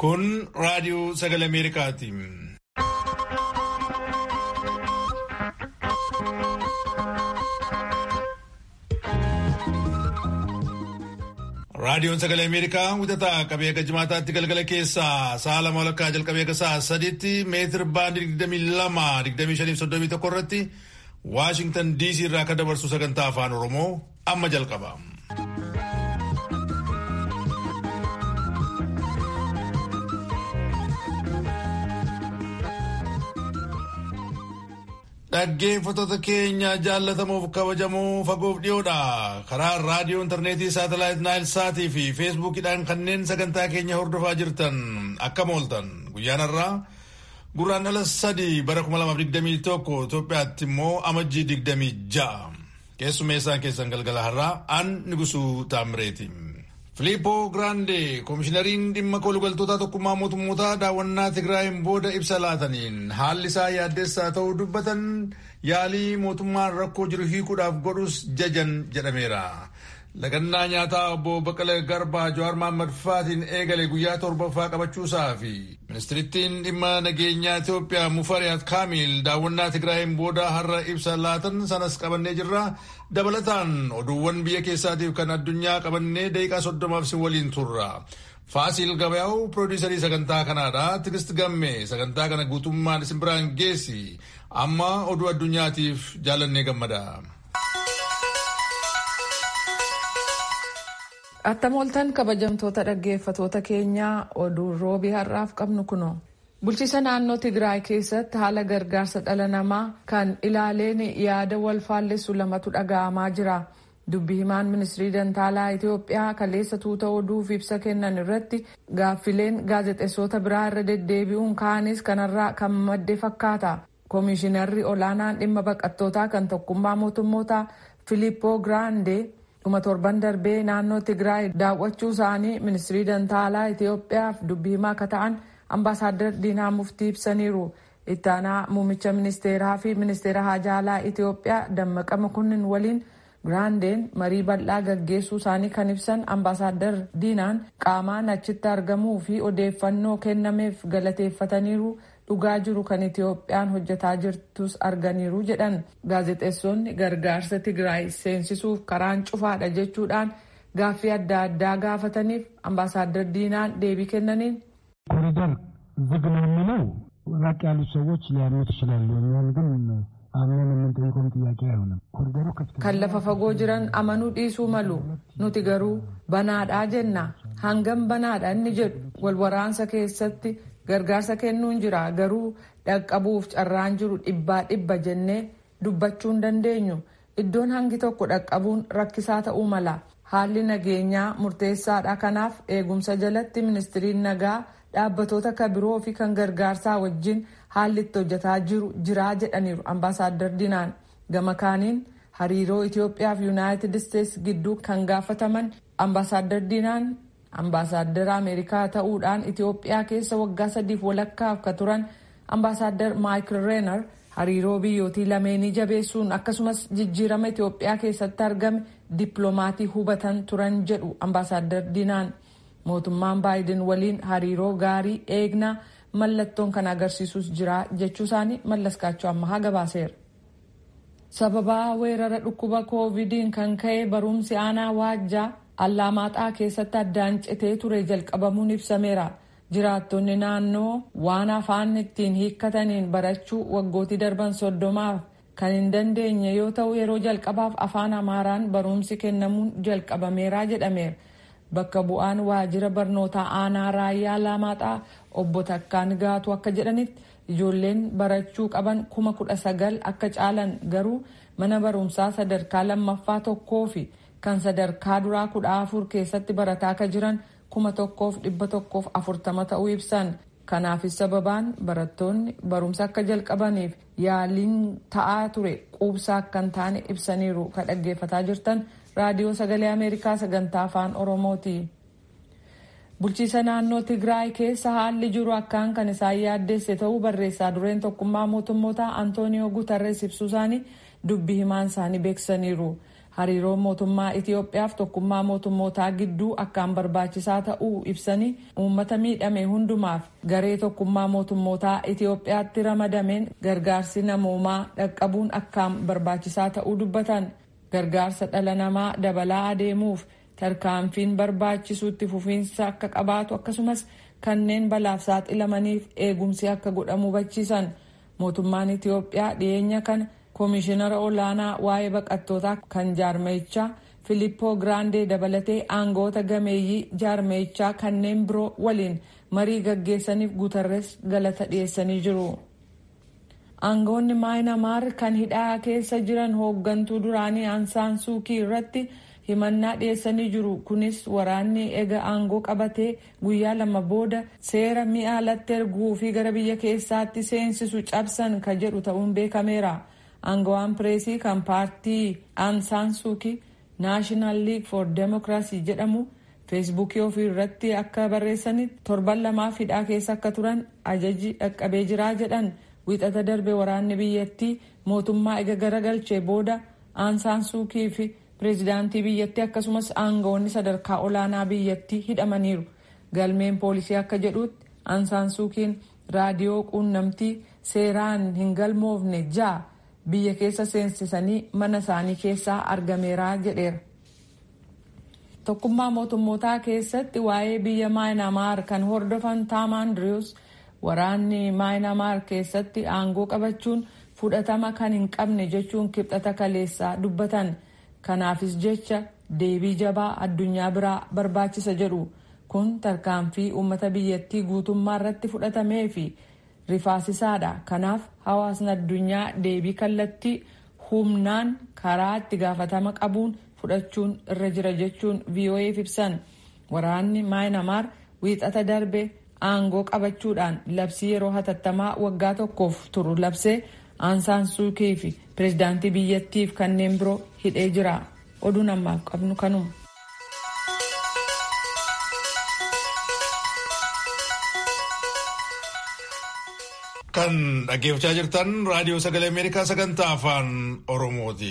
Kun raadiyoo sagalee Ameerikaati. Raadiyoon sagalee Ameerikaa wixataa qabee akka jimaataatti galgala keessaa sa'a lama walakkaa jalqabee akka sa'a sadiitti meetir baandii 22-25-31 irratti Waashingtan DC irraa akka dabarsu sagantaa afaan Oromoo amma jalqaba. Dhaggeeffattoota keenya jaallatamuuf kabajamoo fagoof dhiyoodha. Karaa raadiyoo intarneetii saatalaayit naayil saatii fi feesbuukiidhaan kanneen sagantaa keenya hordofaa jirtan akkam ooltan guyyaan har'aa gurraan dhala sadii bara 2021 Itoophiyaatti immoo amajjii 26 keessumeessaan keessan galgala har'aa an nigusuu taamireeti. Filiippoo Giraandee koomishinariin dhimma kolugaltoota tokkummaa mootummootaa daawwannaa Tigraayin booda ibsa laataniin haalli isaa yaaddessaa ta'uu dubbatan yaalii mootummaan rakkoo jiru hiikuudhaaf godhus jajan jedhameera. Lagannaa nyaataa obbo Baqqalee Garbaa Jawaar Mahaammad Faatiin eegale guyyaa torbaffaa qabachuusaa fi ministirittiin dhimma nageenyaa Itoophiyaa Mufariyaat Kaamil daawwannaa Tigraayin booda har'a ibsa laatan sanas qabannee jirra. Dabalataan oduuwwan biyya keessaatiif kan addunyaa qabannee daqiiqaa soddomaaf si waliin turra. Faasil Gabayaa'u piroodiisarii sagantaa kanaadha. Tigist Gamme sagantaa kana guutummaan isin biraan geessi. Amma oduu addunyaatiif jaalannee gammada. Attam ooltan kabajamtoota dhaggeeffatoota keenyaa oduu roobii har'aaf qabnu kuno. Bulchiisa naannoo Tigraay keessatti haala gargaarsa dhala namaa kan ilaaleen yaada wal faallessu lamatu dhaga'amaa jira. Dubbi himaan ministirii dantaalaa Itoophiyaa kaleessa tuuta oduuf ibsa kennan irratti gaaffileen gaazexeessota biraa irra deddeebi'uun ka'anis kanarraa kan madde fakkaata. Koomishinarri olaanaan dhimma baqattootaa kan tokkummaa mootummootaa Filiippoo Giraandee dhuma torban darbee naannoo Tigraay daawwachuu isaanii ministirii dantaalaa Itoophiyaaf dubbi himaa akka ta'an ambaasaadar diinaa muftii ibsaniiru. Itti aanaa muummicha ministeeraa fi ministeera haajaalaa Itoophiyaa dammaqa makunnin waliin Giraandeen marii bal'aa gaggeessuu isaanii kan ibsan ambaasaadar diinaan qaamaan achitti argamuu fi odeeffannoo kennameef galateeffataniiru dhugaa jiru kan Itoophiyaan hojjetaa jirtus arganiiru jedhan gaazexeessonni gargaarsa Tigraay seensisuuf karaan cufaadha jechuudhaan gaaffii adda addaa gaafataniif ambaasaadar diinaan deebii kennaniin ኮሪደር ዝግ ነው የሚለው ራቅ ያሉት ሰዎች ሊያምኑት ይችላሉ። እኛን ግን አምነን የምንጠይቀውም ጥያቄ አይሆንም። ኮሪደሩ ክፍት kan lafa fagoo jiran amanuu dhiisuu malu nuti garuu banaadhaa jenna hangam banaadha inni jedhu walwaraansa keessatti gargaarsa kennuun jira garuu dhaqqabuuf carraan jiru dhibbaa dhibba jennee dubbachuu hin dandeenyu iddoon hangi tokko dhaqqabuun rakkisaa ta'uu mala haalli nageenyaa murteessaadha kanaaf eegumsa jalatti ministiriin nagaa dhaabbatoota kan biroo fi kan gargaarsaa wajjin haalli itti hojjetaa jiru jiraa jedhaniiru ambaasaadar diinaan gama kaaniin hariiroo Itoophiyaa fi yuunaayitid isteetsi gidduu kan gaafataman ambaasaadar diinaan ambaasaadara ameerikaa ta'uudhaan Itoophiyaa keessa waggaa sadiif walakkaaf ka turan ambaasaadar maayikil reenar hariiroo biyyootii lameenii jabeessuun akkasumas jijjiirama Itoophiyaa keessatti argame dippiloomatii hubatan turan jedhu ambaasaadar diinaan mootummaan baayiden waliin hariiroo gaarii eegnaa mallattoon kan agarsiisus jira jechuu isaanii mallaskaachuu ammahaa gabaaseera. sababaa weerara dhukkuba koovidiin kan ka'e barumsi aanaa waajjaa allaamaaxaa keessatti addaan citee ture jalqabamuun ibsameera. jiraattonni naannoo waan afaan ittiin hiikkataniin barachuu waggootii darban soddomaaf kan hin dandeenye yoo ta'u yeroo jalqabaaf afaan amaaraan barumsi kennamuun jalqabameera jedhameera. bakka bu'aan waajjira barnootaa aanaa raayyaa allaamaaxaa obbo Takkaan Gaatu akka jedhanitti ijoolleen barachuu qaban kuma kudha sagal akka caalan garuu mana barumsaa sadarkaa lammaffaa tokkoo fi kan sadarkaa duraa kudha afur keessatti barataa akka jiran kuma tokkoof dhibba tokkoof afurtama ta'uu ibsan. Kanaafis sababaan barattoonni barumsa akka jalqabaniif yaaliin ta'aa ture quubsaa akka hin taane ibsaniiru kan dhaggeeffataa jirtan raadiyoo sagalee ameerikaa sagantaa afaan oromooti. Bulchiisa naannoo Tigraay keessa haalli jiru akkaan kan isaan yaaddeesse ta'uu barreessaa dureen tokkummaa mootummoota Antooniyoo Gutarrees ibsuu isaanii dubbi himaan isaanii beeksisaniiru. hariiroon mootummaa Itiyoophiyaaf tokkummaa mootummootaa gidduu akkaan barbaachisaa ta'uu ibsanii uummata miidhame hundumaaf garee tokkummaa mootummootaa Itiyoophiyaatti ramadameen gargaarsi namoomaa dhaqqabuun akkaan barbaachisaa ta'uu dubbatan gargaarsa dhala namaa dabalaa adeemuuf tarkaanfiin barbaachisuutti fufiinsa akka qabaatu akkasumas kanneen balaaf saaxilamaniif eegumsi akka godhamu hubachiisan mootummaan Itiyoophiyaa dhiyeenya kana koomishinara olaanaa waa'ee baqattootaa kan jaarmeeyichaa filippoo giraandee dabalatee aangoota gameeyyii jaarmeeyichaa kanneen biroo waliin marii gaggeessaniif guutarres galata dhiyeessanii jiru. aangoonni maayinamaar kan hidhaa keessa jiran hooggantuu duraanii aansaan suukii irratti himannaa dhiyeessanii jiru kunis waraanni ega aangoo qabatee guyyaa lama booda seera mi'a alatti erguu fi gara biyya keessaatti seensisu cabsan kan jedhu ta'uun beekameera. aangawaan pireesii kan paartii aansaan suukii naashinaal liig for demokiraasii jedhamu feesbuukii ofii irratti akka barreessanitti torban lamaaf hidhaa keessa akka turan ajaji dhaqqabee jiraa jedhan wiixata darbe waraanni biyyattii mootummaa ega garagalchee booda aansaan suukii fi pireezidaantii biyyattii akkasumas aangawoonni sadarkaa olaanaa biyyattii hidhamaniiru galmeen poolisii akka jedhutti aansaan suukiin raadiyoo quunnamtii seeraan hin galmoofne ja'a biyya keessa seensisanii mana isaanii keessaa argameera jedheera. tokkummaa mootummootaa keessatti waa'ee biyya maayinamaar kan hordofan taam andirius waraanni maayinamaar keessatti aangoo qabachuun fudhatama kan hin qabne jechuun kibxata kaleessaa dubbatan kanaafis jecha deebii jabaa addunyaa biraa barbaachisa jedhu kun tarkaanfii uummata biyyattii guutummaa irratti fudhatamee fi rifaasisaadha kanaaf hawaasni addunyaa deebii kallattii humnaan karaa itti gaafatama qabuun fudhachuun irra jira jechuun vo'eef ibsan waraanni maayinamaar wiixata darbe aangoo qabachuudhaan labsii yeroo hatattamaa waggaa tokkoof turu labsee aansaan suukii fi pireezidaantii biyyattiif kanneen biroo hidhee jira oduun ammaaf qabnu kanuma. kan dhaggeeffachaa jirtan raadiyoo sagalee ameerikaa sagantaa afaan oromooti.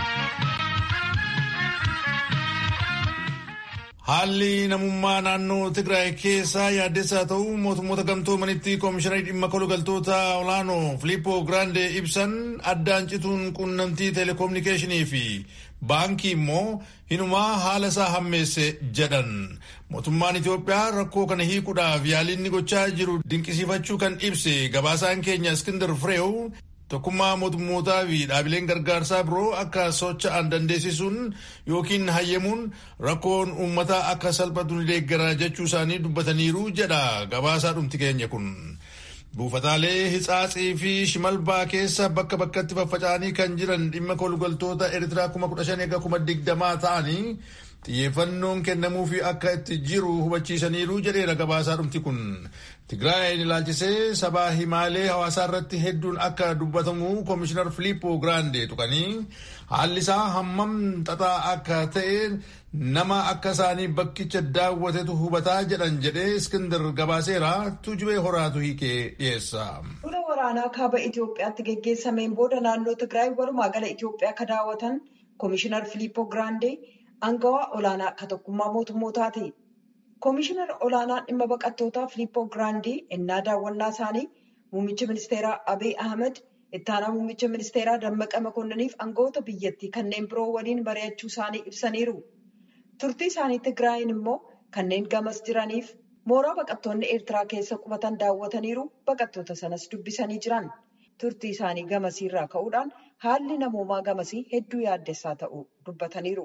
haalli namummaa naannoo tigraay keessaa yaaddessaa ta'uu mootummoota gamtoomanitti koomishinarri dhimma kolugaltoota olaanoo filippoo giraandee ibsan addaan cituun quunnamtii teleekominikeeshinii fi baankii immoo hinumaa haala isaa hammeesse jedhan mootummaan Itoophiyaa rakkoo kana hiikuudhaaf yaaliin gochaa jiru dinqisiifachuu kan ibse gabaasaan keenya Iskindar Fireew tokkummaa mootummootaa fi dhaabileen gargaarsaa biroo akka socho'an dandeessisuun yookiin hayyamuun rakkoon uummataa akka salphatu ni deeggara jechuu isaanii dubbataniiru jedha gabaasaa dhumti keenya kun. buufataalee hitsaatsii fi shimalbaa keessa bakka bakkatti faffaca'anii kan jiran dhimma kolugaltoota eertiraa kuma kudha shan eega kuma digdamaa ta'anii xiyyeeffannoon kennamuufi akka itti jiru hubachiisaniiru jedheera gabaasaa dhumti kun. Tigraayin ilaalchisee sabaa himaalee hawaasaa irratti hedduun akka dubbatamu koomishinar Filippoo Giraandee tuqanii haalli isaa hammam xaxaa akka ta'e nama akka isaanii bakkicha daawwatetu hubataa jedhan jedhee Iskindar gabaaseera tuujubee horaatu hiikee dhiyeessa. Lola waraanaa kaaba Itoophiyaatti geggeessameen booda naannoo Tigraay walumaa gala Itoophiyaa akka daawwatan koomishinar Filippoo Giraandee aangawaa olaanaa akka tokkummaa mootummootaati. Koomishinar olaanaa dhimma baqattootaa Filippoo Giraandii innaa daawwannaa isaanii muummicha ministeeraa Abiy Ahmed ittaanaa muummicha ministeeraa Dammaqa Makonnaniif aangawoota biyyattii kanneen biroo waliin mari'achuu isaanii ibsaniiru. Turtii isaanii Tigraayin immoo kanneen gamas jiraniif mooraa baqattoonni Eertiraa keessa qubatan daawwataniiru baqattoota sanas dubbisanii jiran. Turtii isaanii gamasiirraa ka'uudhaan haalli namoomaa gamasii hedduu yaaddessaa ta'uu dubbataniiru.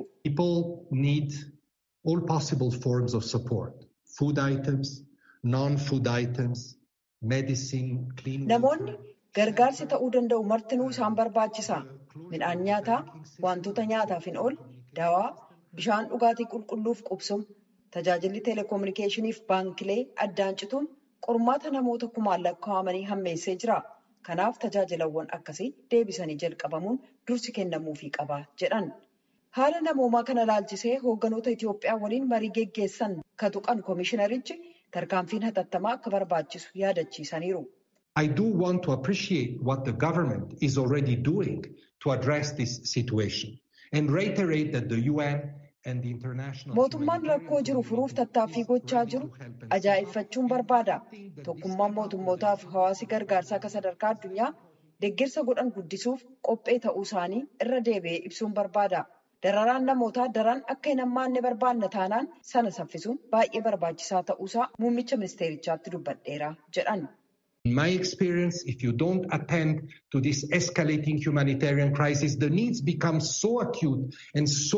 all possible forms of support food items, non-food items, medicine, clean Namoonni gargaarsi ta'uu danda'u martinuu isaan barbaachisa. Midhaan nyaataa, wantoota nyaataaf hin ool, dawaa, bishaan dhugaatii qulqulluuf qubsuma, tajaajilli teleekominikeeshiniif baankilee addaan cituun qormaata namoota kumaan lakkaa'amanii hammeessee jira. Kanaaf tajaajilawwan akkasii deebisanii jalqabamuun dursi kennamuufii qaba jedhan. Haala namoomaa kana ilaalchisee hoogganoota Itoophiyaa waliin marii geggeessan ka tuqan koomishinarichi tarkaanfiin hatattamaa akka barbaachisu yaadachiisaniiru. I do want to appreciate what the government is already doing to address this situation. and reiterate that the UN and the international mootummaan rakkoo jiru furuuf tattaaffii gochaa jiru ajaa'ibfachuun barbaada tokkummaan mootummootaaf hawaasi gargaarsaa akka sadarkaa addunyaa deeggarsa godhan guddisuuf qophee ta'uu isaanii irra deebi'ee ibsuun barbaada dararaan namootaa daran akka hin hammaanne barbaanna taanaan sana saffisuun baay'ee barbaachisaa ta'uusaa muummicha ministeerichaatti dubbadheera jedhan. In my experience, if you don't attend to this escalating humanitarian crisis, the needs become so acute and so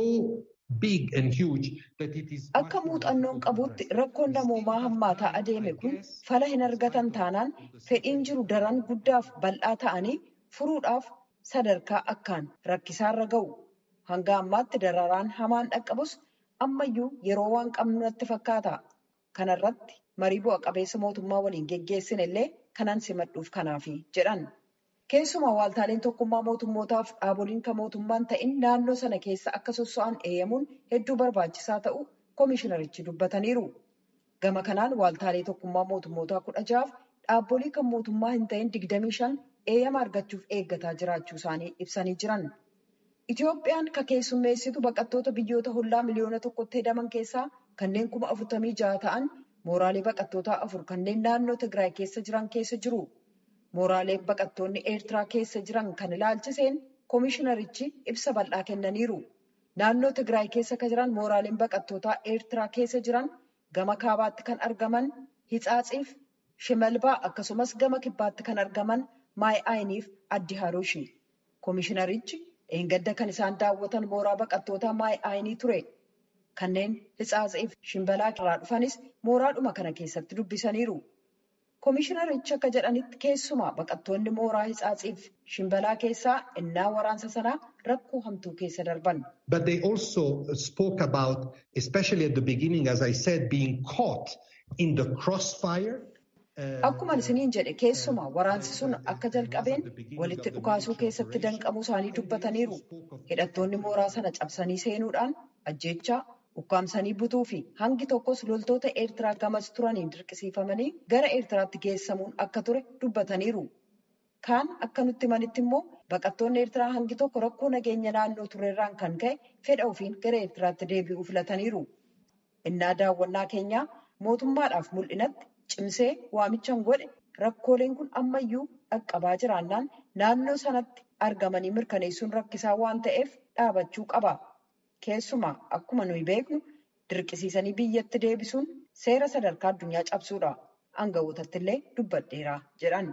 big and huge that it is. Akka muuxannoon qabutti rakkoon namoomaa hammaataa adeeme kun fala hin argatan taanaan fedhiin jiru daran guddaaf bal'aa ta'anii furuudhaaf sadarkaa akkaan rakkisaarra ga'u. Hanga ammaatti dararaan hamaan dhaqqabus ammayyuu yeroo waan qabnu natti fakkaata. Kanarratti marii bu'a qabeessa mootummaa waliin geggeessin illee kanan simadhuuf kanaafi jedhan. Keessumaa waaltaaleen tokkummaa mootummootaaf dhaaboliin kan mootummaan ta'in naannoo sana keessa akka sosso'an eeyyamuun hedduu barbaachisaa ta'u koomishinarichi dubbataniiru. Gama kanaan waaltaalee tokkummaa mootummootaa kudha ja'aaf dhaabbolii kan mootummaa hin ta'in digdamii shan eeyyama argachuuf eeggataa jiraachuu isaanii ibsanii jiran. Itoophiyaan ka keessummeessitu baqattoota biyyoota hollaa miliyoona tokkotti hedaman keessaa kanneen kuma afurtamii ja'a ta'an mooraalee baqattootaa afur kanneen naannoo Tigraay keessa jiran keessa jiru. Mooraaleen baqattoonni Eertiraa keessa jiran kan ilaalchiseen koomishinarichi ibsa bal'aa kennaniiru. Naannoo Tigraay keessa kan jiran mooraaleen baqattootaa Eertiraa keessa jiran gama kaabaatti kan argaman Hitsaatsiif Shimalbaa akkasumas gama kibbaatti kan argaman Maayi'aayiniif Addi Haruushi. Koomishinarichi dheengadda kan isaan daawwatan mooraa baqattootaa Maayi'aayinii ture. Kanneen Hitsaatsiif Shimbalaa irraa dhufanis mooraadhuma kana keessatti dubbisaniiru. Koomishinarichi akka jedhanitti keessumaa baqattoonni mooraa Hitsaatsiif Shimbalaa keessaa innaa waraansa sanaa rakkoo hamtuu keessa darban. But they also spoke about, especially at the beginning, as I said, being caught in the crossfire. Akkuma isiniin jedhe keessumaa waraansi sun akka jalqabeen walitti dhukaasuu keessatti danqamuu isaanii dubbataniiru. Hidhattoonni mooraa sana cabsanii seenuudhaan ajjeechaa ukkaamsanii butuu fi hangi tokkos loltoota Eertiraa gamas turaniin dirqisiifamanii gara Eertiraatti geessamuun akka ture dubbataniiru. Kaan akka nutti manitti immoo baqattoonni Eertiraa hangi tokko rakkoo nageenya naannoo turerraan kan ka'e fedha ofiin gara Eertiraatti deebi'uu filataniiru. Innaa daawwannaa keenyaa mootummaadhaaf mul'inatti cimsee waamichaan godhe rakkooleen kun ammayyuu dhaqqabaa jiraannaan naannoo sanatti argamanii mirkaneessuun rakkisaa waan ta'eef dhaabachuu qaba. Keessumaa akkuma nuyi beeknu dirqisiisanii biyyatti deebisuun seera sadarkaa addunyaa cabsuudha. Aangawootatti illee dubbadheera jedhan.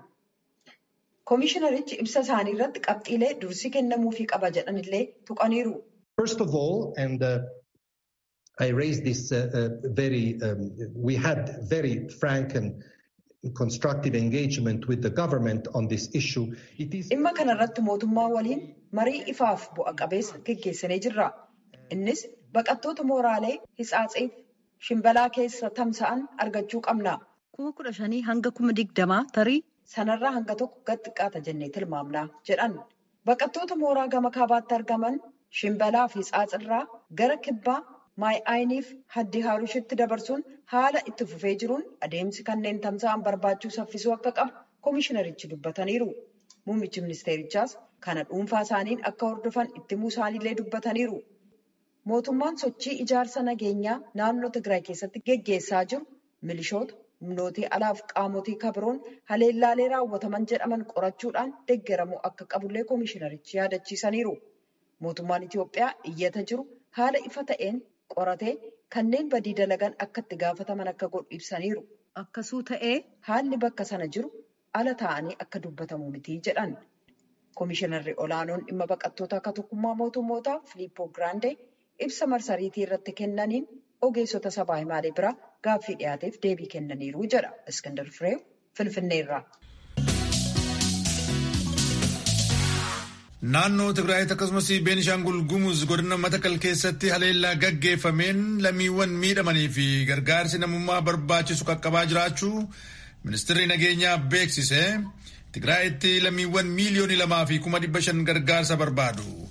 Koomishinarichi ibsa isaanii irratti qabxiilee dursi kennamuufii qaba jedhan illee tuqaniiru. First of all, and uh, I raised this uh, uh, very, um, we had very frank and constructive engagement with the government on this issue. It is. Dhimma kanarratti mootummaa waliin marii ifaaf bu'a qabeessa geggeessinee jirra. Innis baqattoota mooraalee Hitsaatsiif Shimbalaa keessa tamsa'an argachuu qabna. Kuma kudha shanii hanga kuma digdamaa tarii sanarraa hanga tokko gad xiqqaata jennee tilmaamna jedhan. Baqattoota mooraa gama kaabaatti argaman Shimbalaa fi Hitsaatsirraa gara kibbaa Maayi'aayiniif Haddi Haarushitti dabarsuun haala itti fufee jiruun adeemsi kanneen tamsa'an barbaachuu saffisuu akka qabu koomishinarichi dubbataniiru. Muummichi ministeerichaas kana dhuunfaa isaaniin akka hordofan itti himuu isaaniillee dubbataniiru. Mootummaan sochii ijaarsa nageenyaa naannoo Tigraay keessatti geggeessaa jiru milishoota, humnootii alaaf qaamotii kabiroon haleellaalee raawwataman jedhaman qorachuudhaan deeggaramuu akka qabullee koomishinarichi yaadachiisaniiru. Mootummaan Itiyoophiyaa iyyata jiru haala ifa ta'een qoratee kanneen badii dalagan akka itti gaafataman akka godhu ibsaniiru. Akkasuu ta'ee haalli bakka sana jiru ala ta'anii akka dubbatamu miti jedhan. Koomishinarri olaanoon dhimma baqattoota akka tokkummaa mootummootaa Filiippoo Giraandee ibsa marsariitii irratti kennaniin ogeessota sabaa himaalee biraa gaaffii dhiyaateef deebii kennaniiru jedha. Iskandar Fireew Finfinneerraa. Naannoo Tigraayitti akkasumas Beenishaangul Gumuz godina Matakal keessatti haleellaa gaggeeffameen lammiiwwan miidhamanii fi gargaarsi namummaa barbaachisu qaqqabaa jiraachuu ministeerri nageenyaa beeksise. Tigraayitti lammiiwwan miiliyoonii lamaa fi kuma dhibba shan gargaarsa barbaadu.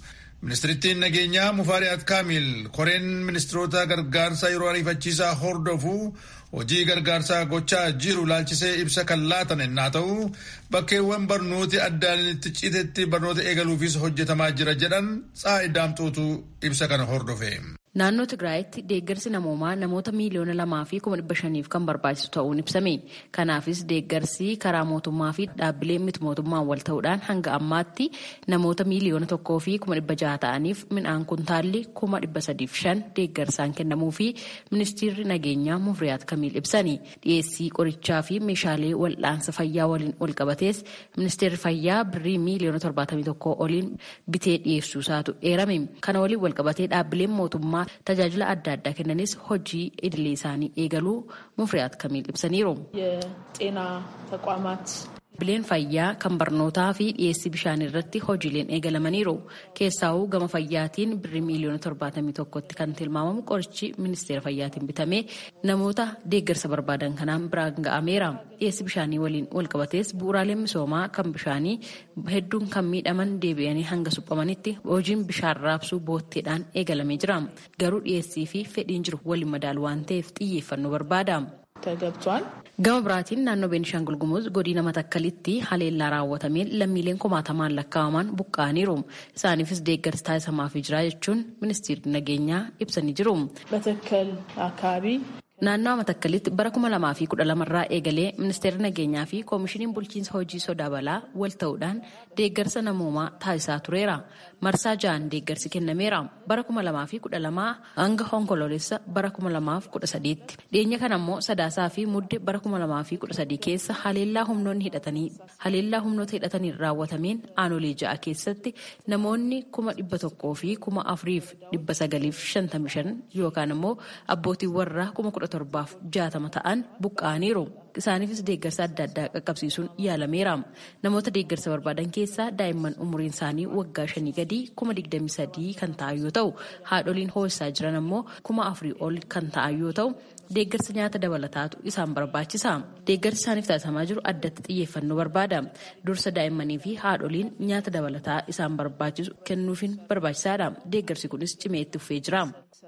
Ministirittiin nageenyaa Mufaariyaat Kaamil koreen ministiroota gargaarsaa yeroo ariifachiisaa hordofu hojii gargaarsaa gochaa jiru laalchisee ibsa kan laatan ennaa ta'u bakkeewwan barnooti addaan itti citetti barnoota eegaluufis hojjetamaa jira jedhan Tsaayi Daamxootu ibsa kana hordofe. Naannoo Tigraayitti deeggarsi namoomaa namoota miiliyoona lamaa fi kuma dhibba shaniif kan barbaachisu ta'uun ibsame. Kanaafis deeggarsi karaa mootummaa fi dhaabbilee miti mootummaan wal ta'uudhaan hanga ammaatti namoota miiliyoona tokkoo fi kuma dhibba jaha ta'aniif midhaan kuntaalli kuma dhibba sadiif shan deeggarsaan kennamuu fi ministeerri nageenyaa Mufriyaat Kamiil ibsani. Dhiyeessii qorichaa fi meeshaalee wal'aansa fayyaa waliin wal qabatees ministeerri fayyaa birrii miiliyoona torbaatamii tokkoo oliin bitee dhiyeessuusaatu eerame. Kana waliin wal qabatee dhaabbileen mootummaa tajaajila adda addaa kennanis hojii idilee isaanii eegaluu mufriyaat kamiil ibsaniiru. የጤና ተቋማት Bileen fayyaa kan barnootaa fi dhiyeessii bishaanii irratti hojiileen eegalamaniiru. Keessaawuu gama fayyaatiin birrii miiliyoona torbaatamii tokkotti kan tilmaamamu qorichi ministeera fayyaatiin bitamee namoota deeggarsa barbaadan kanaan biraan ga'ameera. Dhiyeessii bishaanii waliin walqabatees bu'uuraaleen misoomaa kan bishaanii hedduun kan miidhaman deebi'anii hanga suphamanitti hojiin bishaan raabsuu bootteedhaan eegalamee jira. Garuu dhiyeessii fi fedhiin jiru waliin madaalu waan ta'eef xiyyeeffannoo barbaada. ተገብቷል። Gama biraatiin naannoo Beenishaangul Gumuz godina Matakkalitti haleellaa raawwatameen lammiileen kumaatamaan lakkaa'aman buqqa'aniiru. Isaaniifis deeggarsi taasifamaafii jira jechuun ministeerri nageenyaa ibsanii jiru. በተከል አካባቢ Naannoo Matakkalitti bara kuma lamaa fi kudha lamarraa eegalee ministeerri nageenyaa fi koomishiniin bulchiinsa hojii sodaa balaa wal ta'uudhaan deeggarsa namoomaa taasisaa tureera. Marsaa ja'an deeggarsi kennameera. Bara kuma lamaa fi kudha lamaa hanga onkoloolessa bara kuma lamaaf kudha sadiitti. Dhiyeenya kana immoo sadaasaa fi mudde bara kuma lamaa fi kudha sadii keessa haleellaa humnoonni hidhatanii haleellaa humnoota hidhataniin raawwatameen aanolee ja'a keessatti namoonni kuma dhibba tokkoo fi kuma afuriif dhibba sagaliif shantamii shan yookaan immoo abbootiin warraa kuma kudha torbaaf jaatama ta'an buqqa'aniiru. Isaaniifis deeggarsa adda addaa qaqqabsiisuun yaalameera. Namoota deeggarsa barbaadan keessaa daa'imman umuriin isaanii waggaa shanii gadii kuma digdamii sadii kan ta'an yoo ta'u, haadholiin hoosisaa jiran ammoo kuma afurii ol kan ta'an yoo ta'u, deeggarsa nyaata dabalataatu isaan barbaachisa. Deeggarsi isaaniif taasifamaa jiru addatti xiyyeeffannoo barbaada. Dursa daa'immanii fi haadholiin nyaata dabalataa isaan barbaachisu kennuufiin barbaachisaadha. Deeggarsi kunis cimee itti fufee jira.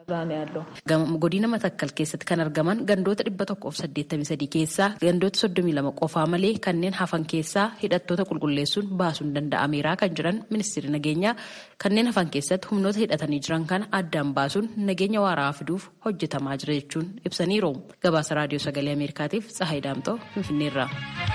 Godina Matakkal keessatti kan argaman gandoota dhibba tokkoof saddeettamii sadii keessaa gandoota soddomii lama qofaa malee kanneen hafan keessaa hidhattoota qulqulleessuun baasuun danda'ameera kan jiran ministeerri nageenyaa kanneen hafan keessatti humnoota hidhatanii jiran kana addaan baasuun nageenya waaraa fiduuf hojjetamaa jira jechuun ibsaniiru. Gabaasa raadiyoo sagalee Ameerikaatiif Tsahaay Daamtoo Finfinneerra.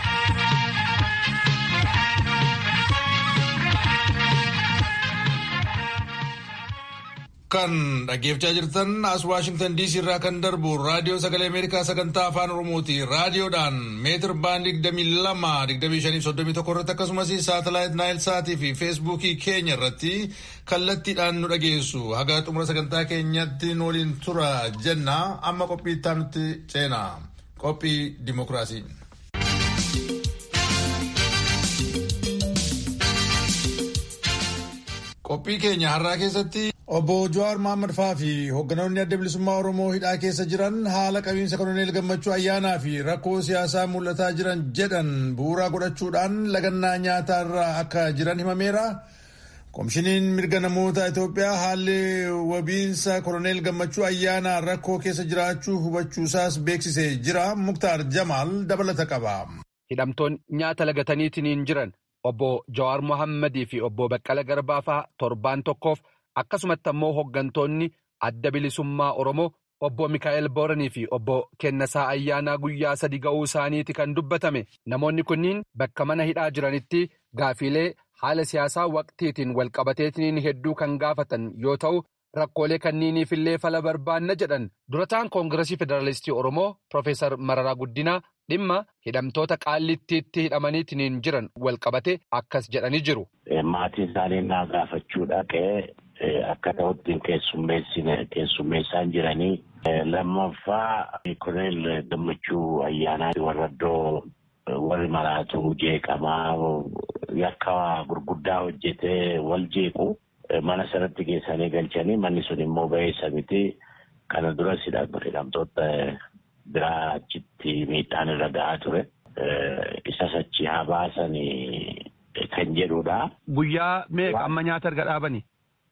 Kan dhaggeeffachaa jirtan as Waashingtan DC irraa kan darbu raadiyoo sagalee Ameerikaa sagantaa afaan Oromooti. Raadiyoodhaan meetir baandii 22-25-31 irratti akkasumas saatalaayit Naayil Saatii fi Feesbuukii keenya irratti kallattiidhaan nu dhageessu. Haga xumura sagantaa keenyatti waliin tura jenna. Amma qophii itti nutti ceena. Qophii Dimookiraasii. Qophii keenya har'aa keessatti obbo Jawaar Mohaammed faa fi hoogganoonni adda bilisummaa Oromoo hidhaa keessa jiran haala qabiinsa koloneel gammachuu ayyaanaa fi rakkoo siyaasaa mul'ataa jiran jedhan bu'uuraa godhachuudhaan lagannaa nyaataa irra akka jiran himameera. Komishiniin mirga namoota Itoophiyaa haalli wabiinsa koloneel gammachuu ayyaanaa rakkoo keessa jiraachuu hubachuusaas beeksisee jira. Muktaar Jamaal dabalata qaba. Hidhamtoonni nyaata lagataniitiin jiran obbo Jawaar Mohammadii fi obbo Baqqala Garbaa fa'aa torbaan tokkoof akkasumatti ammoo hooggantoonni adda bilisummaa Oromoo obbo Mikaa'el Booranii fi obbo Kennasaa Ayyaanaa guyyaa sadi ga'uu isaaniiti kan dubbatame. Namoonni kunniin bakka mana hidhaa jiranitti gaafiilee haala siyaasaa waqtiitiin walqabateetiin hedduu kan gaafatan yoo ta'u, rakkoolee kanniiniif illee fala barbaanna jedhan durataan koongiresii federaalistii Oromoo Profeesar Mararaa Guddinaa dhimma hidhamtoota qaallittiitti hidhamaniitiin jiran walqabate akkas jedhanii jiru. Maatiin isaanii naa gaafachuu dhaqee akka ta'utti keessummeessaan jiranii lammaffaa koloneel gammachuu ayyaanaa warra iddoo warri maraatu jeeqamaa yakka gurguddaa hojjetee wal jeequ mana sanatti geessanii galchanii manni sun immoo ba'eessa miti kana duras hidhamtoota biraa achitti miidhaan irra ga'aa ture. Isas achi haa baasanii kan jedhudha. Guyyaa meeqa amma nyaata erga dhaabani?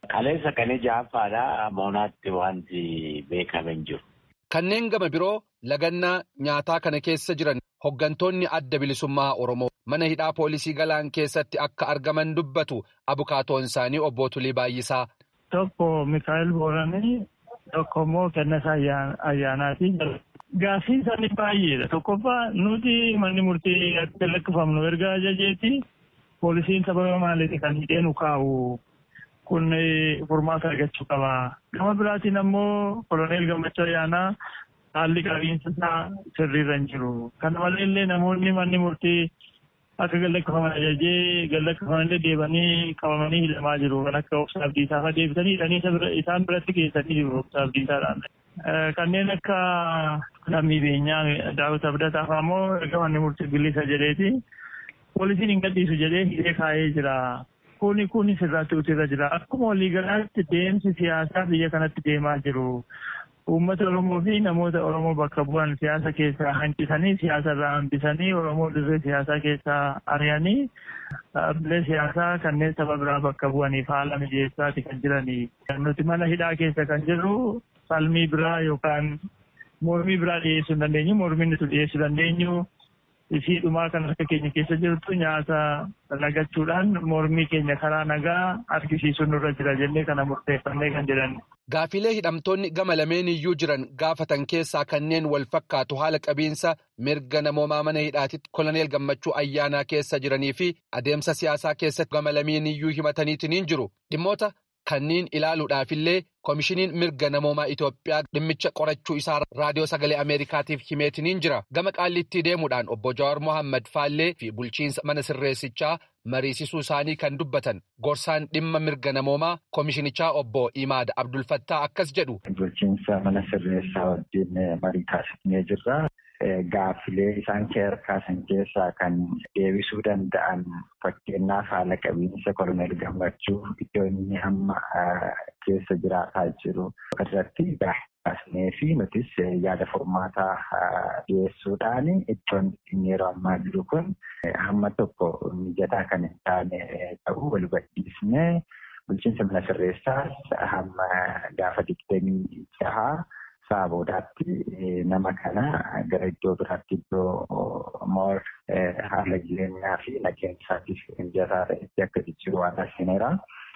Kaleessa kan ja'affaadha moonaatti wanti beekame hin jiru. Kanneen gama biroo lagannaa nyaataa kana keessa jiran hoggantoonni adda bilisummaa Oromoo mana hidhaa poolisii galaan keessatti akka argaman dubbatu abukaatoon isaanii obbo Tulii Baay'isaa. Tokko Mikaa'el Booranii tokko immoo Kennesaa Ayyaanaati. Gaaffii isaanii baay'eedha. Tokkoffaa nuti manni murtii akka lakkifamnu erga ajajeeti poolisiin sababa maaliiti kan hidhee nu kaa'u kun furmaata argachuu qaba. Gama biraatiin ammoo koloneel Gammachuu Ayyaanaa haalli qabiinsa isaa sirriirra hin jiru. Kana maleellee namoonni manni murtii akka gallakkifaman ajajee gallakkifamanillee deebanii qabamanii hidhamaa jiru. Kan akka obsa abdiisaa fa'aa deebisanii hidhanii isaan biratti geessanii jiru obsa abdiisaadhaan. Kanneen akka lammii beenyaa daawwit abdataa fa'aa immoo erga manni murtii bilisa jedheeti poolisiin hin gadhiisu jedhee hidhee kaa'ee jira. Kuni kuni sirraatti utirra jira. Akkuma waliigalaatti deemsi siyaasaa biyya kanatti deemaa jiru. Uummata Oromoo fi namoota Oromoo bakka bu'an siyaasa keessaa hanqisanii siyaasa irraa hambisanii Oromoo dirree siyaasaa keessaa ari'anii dhaabbilee siyaasaa kanneen saba biraa bakka bu'aniif haala mijeessaati kan jiranii. Nuti mana hidhaa keessa kan jirru falmii biraa yookaan mormii biraa dhiyeessuu hin dandeenyu. Mormii nuti dhiyeessuu dandeenyu isii dhumaa kan harka keenya keessa jirtu nyaata lagachuudhaan mormii keenya karaa nagaa argisiisuun nurra jira jennee kana murteeffannee kan jedhan. Gaafilee hidhamtoonni gama lameen iyyuu jiran gaafatan keessaa kanneen wal fakkaatu haala qabiinsa mirga namoomaa mana hidhaatitti koloneel gammachuu ayyaanaa keessa jiranii fi adeemsa siyaasaa keessatti gama lameen iyyuu himataniitiin jiru dhimmoota kanneen ilaaluudhaafillee koomishiniin mirga namoomaa Itoophiyaa dhimmicha qorachuu isaa raadiyoo sagalee Ameerikaatiif himeetiniin jira gama qaallittii deemuudhaan obbo Jawaar Mohaammed Faallee fi bulchiinsa mana sirreessichaa mariisisuu isaanii kan dubbatan gorsaan dhimma mirga namoomaa koomishinichaa obbo Imaad Abdulfattaa akkas jedhu. Bulchiinsa mana sirreessaa wajjin marii taasifnee jirra. Gaaffilee isaan kaasan keessaa kan deebisuu danda'an fakkeenyaaf haala qabiinsa koloneel gammachuu iddoo inni amma keessa jiraataa jiru irratti kaasnee fi nutis yaada furmaataa dhiyeessuudhaan iddoon inni yeroo ammaa jiru kun hamma tokko mijataa kan hin taane ta'uu wal hubachiisnee bulchiinsa mana sirreessaas hamma gaafa digdamii jahaa sa'a boodaatti nama kana gara iddoo biraatti iddoo moor haala jireenyaa fi nageenya isaatiif mijataa ta'etti akka jijjiiru waan taasiseera.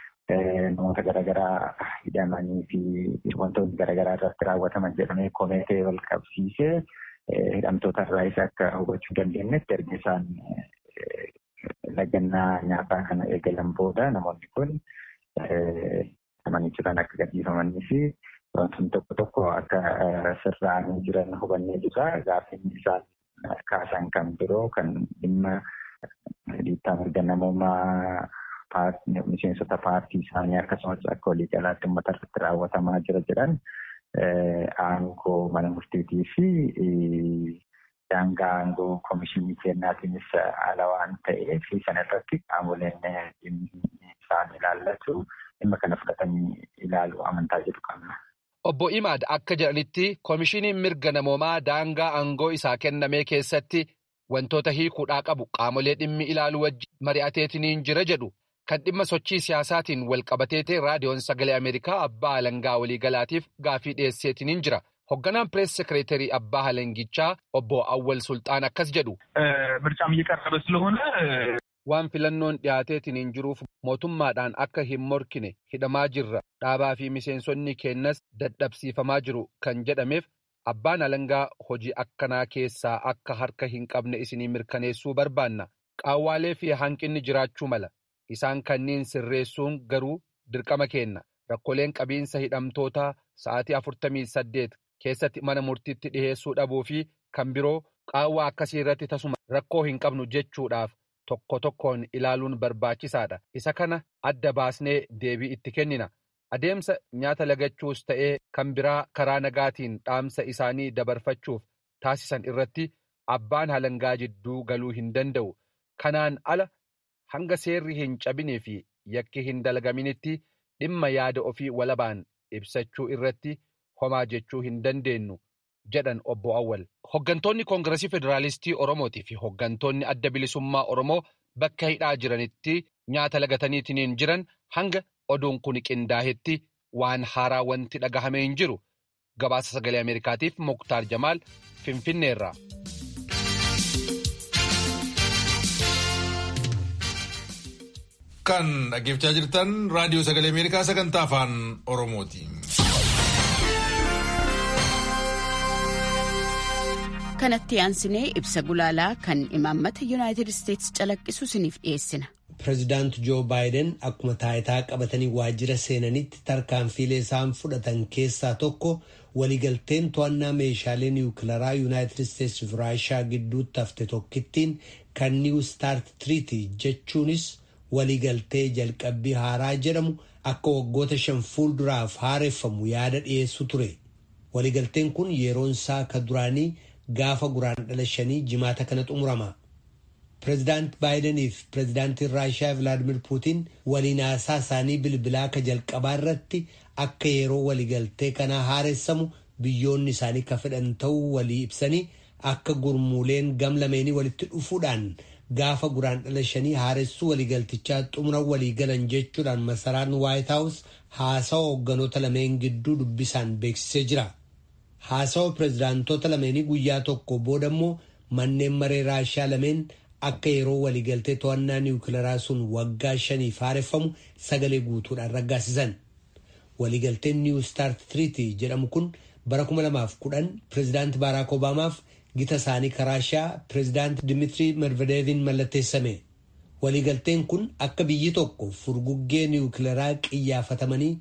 Namoota garaagaraa hidhamanii fi wantoonni garaagaraa irratti raawwataman jedhamee komeetee wal qabsiisee hidhamtoota irraa isa akka hubachuu dandeenyetti erga isaan lagannaa nyaataa kana eegalan booda namoonni kun hidhamanii jiran akka gadhiifamanii fi wantoonni tokko tokko akka sirraa'anii jiran hubannee jirra. Gaaffiin isaan kaasan kan biroo kan dhimma dhiittaa mirga namoomaa miseensota paartii isaanii akkasumas akka waliigalaatti uummata irratti raawwatamaa jira jedhan aangoo mana murtiitii fi daangaa aangoo koomishinii kennaatiinis ala waan ta'eef sana irratti qaamoleen isaan ilaallatu dhimma kana fudhatanii ilaaluu amantaa jedhu qabna. Obbo Imaad akka jedhanitti koomishiniin mirga namoomaa daangaa aangoo isaa kennamee keessatti wantoota hiikuudhaa qabu qaamolee dhimmi ilaaluu wajjin mari'ateetiniin jira jedhu kan dhimma sochii siyaasaatiin wal qabatee ta'e raadiyoon sagalee Ameerikaa abbaa alangaa waliigalaatiif gaafii dhiyeesseetiniin jira. Hoogganaan pirees sekireetarii abbaa alangichaa obbo Awwal Sultaan akkas jedhu. ምርጫም እየቀረበ ስለሆነ waan filannoon dhiyaateetiniin jiruuf mootummaadhaan akka hin morkine hidhamaa jirra dhaabaa fi miseensonni keenyas dadhabsiifamaa jiru kan jedhameef abbaan alangaa hojii akkanaa keessaa akka harka hin qabne isinii mirkaneessuu barbaanna qaawwaalee fi hanqinni jiraachuu mala isaan kanniin sirreessuun garuu dirqama keenna rakkoleen qabiinsa hidhamtootaa sa'aatii afurtamii saddeet keessatti mana murtiitti dhiheessuu dhabuu fi kan biroo qaawwaa akkasii irratti tasuma rakkoo hin qabnu jechuudhaaf. Tokko tokkoon ilaaluun barbaachisaadha. Isa kana adda baasnee deebii itti kennina. Adeemsa nyaata lagachuus ta'ee kan biraa karaa nagaatiin dhaamsa isaanii dabarfachuuf taasisan irratti abbaan alangaa jidduu galuu hin danda'u. Kanaan ala hanga seerri hin cabinee fi yakki hin dalagaminitti dhimma yaada ofii walabaan ibsachuu irratti homaa jechuu hin dandeenyu. jedhan obbo Awwal. Hoggantoonni Koongiresii Federaalistii Oromootii fi hoggantoonni adda bilisummaa Oromoo bakka hidhaa jiranitti nyaata lagataniitiin jiran hanga oduun kun qindaahetti waan haaraa wanti dhagahame hin jiru. Gabaasa sagalee Ameerikaatiif Muktaar Jamaal Finfinneerra. Kan dhaggeeffachaa jirtan raadiyoo sagalee Ameerikaa sagantaa afaan Oromooti. kanatti aansinee ibsa gulaalaa kan imaammata yuunaayitid isteetsi calaqqisu isiniif dhiyeessina. Pireezidaant Joo Baayiden akkuma taayitaa qabatanii waajjira seenanitti tarkaanfiilee isaan fudhatan keessaa tokko waliigalteen to'annaa meeshaalee niwukilaraa yuunaayitid isteetsi fi raashaa gidduutti hafte tokkittiin kan niiw staart tiriitii jechuunis waliigaltee jalqabbii haaraa jedhamu akka waggoota shan fuulduraaf haareeffamu yaada dhiyeessu ture. Waliigalteen kun yeroon isaa ka duraanii gaafa guraandhala shanii jimaata kana xumurama. Pireezidaant Baayidanii fi pireezidaantiin Raashiyaa Vilaadimir Puutiin waliin haasaa isaanii bilbilaa ka jalqabaa irratti akka yeroo waliigaltee kanaa haareessamu biyyoonni isaanii ka fedhan ta'uu walii ibsanii akka gurmuuleen gam lameenii walitti dhufuudhaan gaafa guraandhala shanii haaressuu waliigaltichaa xumura walii galan jechuudhaan masaraan Waayit Haawus haasawa hoogganoota lameen gidduu dubbisaan beeksisee jira. Haasawa pireezidaantoota lameenii guyyaa tokko booda immoo manneen maree raashiyaa lameen akka yeroo waliigaltee to'annaa niwukilaraa sun waggaa shaniif haareffamu sagalee guutuudhaan raggaasisan. Waliigalteen niiw staart tiriitii jedhamu kun bara 2010 pireezidaanti Baaraak Obaamaaf gita isaanii ka raashiyaa pireezidaanti Dimiitirii Medvedeeviin mallatteessame. Waliigalteen kun akka biyyi tokko furguggee niwukilaraa qiyyaafatamanii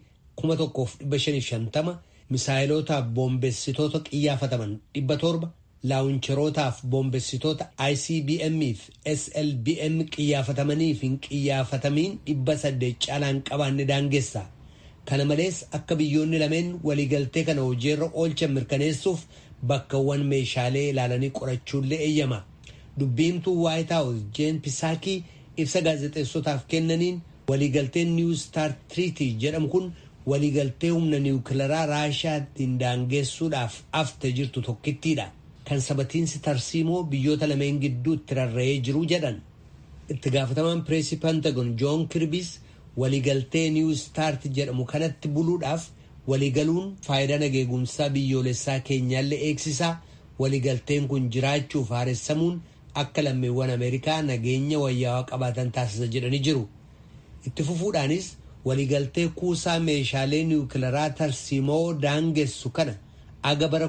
1550 misaayilotaaf boombessitoota qiyyaafataman dhibba torba laawuncherootaaf boombessitoota ICBM fi SLBM qiyyaafatamanii fi hin qiyyaafatamiin dhibba saddeet caalaan qabaanne daangeessa. Kana malees akka biyyoonni lameen waliigaltee kana hojiirra oolchan mirkaneessuuf bakkawwan meeshaalee ilaalanii qorachuullee eeyyama. Dubbiimtuu Waayit Haawus Jeen Pisaakii ibsa gaazexeessotaaf kennaniin waliigalteen Niw Staart Tiriitii jedhamu kun waliigaltee humna niwukilaraa raashiyaattiin daangeessuudhaaf afte jirtu tokkittiidha. Kan sabatiinsi tarsiimoo biyyoota lameen gidduutti rarra'ee jiru jedhan. Itti gaafatamaan pireesii Pentagon Joon Kirbiis waliigaltee Niw Staart jedhamu kanatti buluudhaaf waliigaluun faayidaa nageegumsaa biyyoolessaa keenyaallee eegsisaa waliigalteen kun jiraachuuf haaressamuun akka lammiiwwan Ameerikaa nageenya wayyaawaa qabaatan taasisa jedhanii jiru. Itti fufuudhaanis waliigaltee kuusaa meeshaalee niwukilaraa tarsiimoo daangessu kana aga bara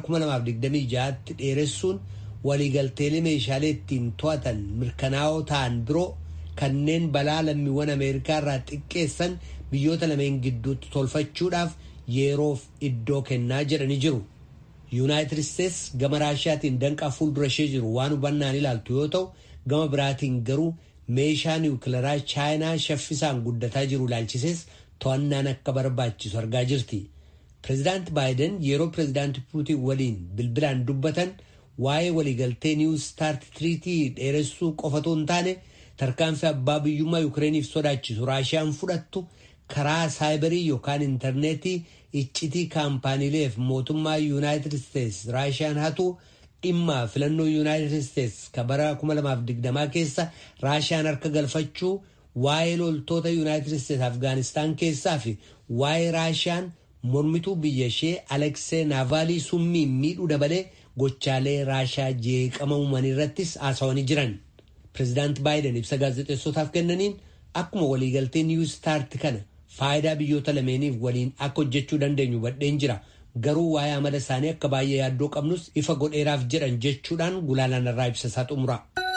2026tti dheeressuun waliigalteelee meeshaalee ittiin to'atan mirkanaa'oo ta'an biroo kanneen balaa lammiiwwan ameerikaa irraa xiqqeessan biyyoota lameen gidduutti tolfachuudhaaf yeroof iddoo kennaa jedhanii jiru. yuunaayitid isteets gama raashiyaatiin danqaa fuuldura ishee jiru waan hubannaan ilaaltu yoo ta'u gama biraatiin garuu meeshaa niwukilaraa chaayinaa shaffisaan guddataa jiru ilaalchisees to'annaan akka barbaachisu argaa jirti. Pireezidaant Baayiden yeroo pireezidaanti Puutiin waliin bilbilaan dubbatan waa'ee waliigaltee niiw staart tiriitii dheeressuu qofatu hin taane tarkaanfii abbaa biyyummaa Yukireeniif sodaachisu raashiyaan fudhattu karaa saayibarii yookaan intarneetii iccitii kaampaaniileef mootummaa yuunaayitid isteets raashiyaan hatu dhimma filannoo yuunaayitid isteets ka bara 2020 keessa raashiyaan harka galfachuu waa'ee loltoota yuunaayitid isteets afgaanistaan keessaa fi waa'ee raashiyaan mormituu biyya ishee aleksee naavaalii summiin miidhuu dabalee gochaalee raashiyaa jeeqama uuman irrattis haasawanii jiran. Pireezidaant Baayiden ibsa gaazexeessotaaf kennaniin akkuma waliigaltee niiw staart kana faayidaa biyyoota lameeniif waliin akka hojjechuu dandeenyu badheen jira. Garuu waa'ee amala isaanii akka baay'ee yaaddoo qabnus ifa godheeraaf jedhan jechuudhaan gulaalaan irraa ibsa isaa xumura.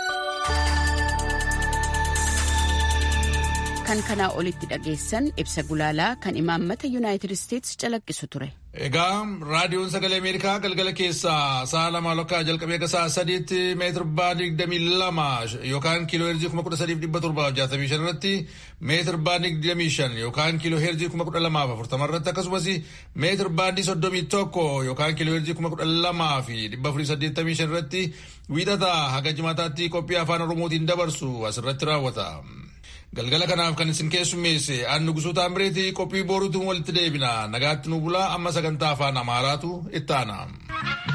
Kan kanaa olitti dhageessan ibsa gulaalaa kan imaammata yuunaayitid isteets calaqqisu ture. Egaa raadiyoon sagalee Ameerikaa galgala keessaa sa'a lama lokkaa jalqabee akka sa'a sadiitti meetir baa digdamii lama yookaan kiiloo heerzii kuma kudha sadiif dhibba torbaaf jaatamii shan irratti meetir baa digdamii shan yookaan kiiloo heerzii kuma kudha lamaaf afurtama irratti akkasumas meetir baandii soddomii tokko yookaan kiiloo heerzii kuma kudha lamaa fi dhibba afurii saddeettamii shan irratti wiixataa haga jimaataatti qophii afaan oromootiin dabarsu asirratti raawwata. galgala kanaaf kan isin keessummeesse annu gusuuta ambireetii qophii booruutiin walitti deebina nagaatti nu bulaa amma sagantaa afaan amaaraatu itti aana.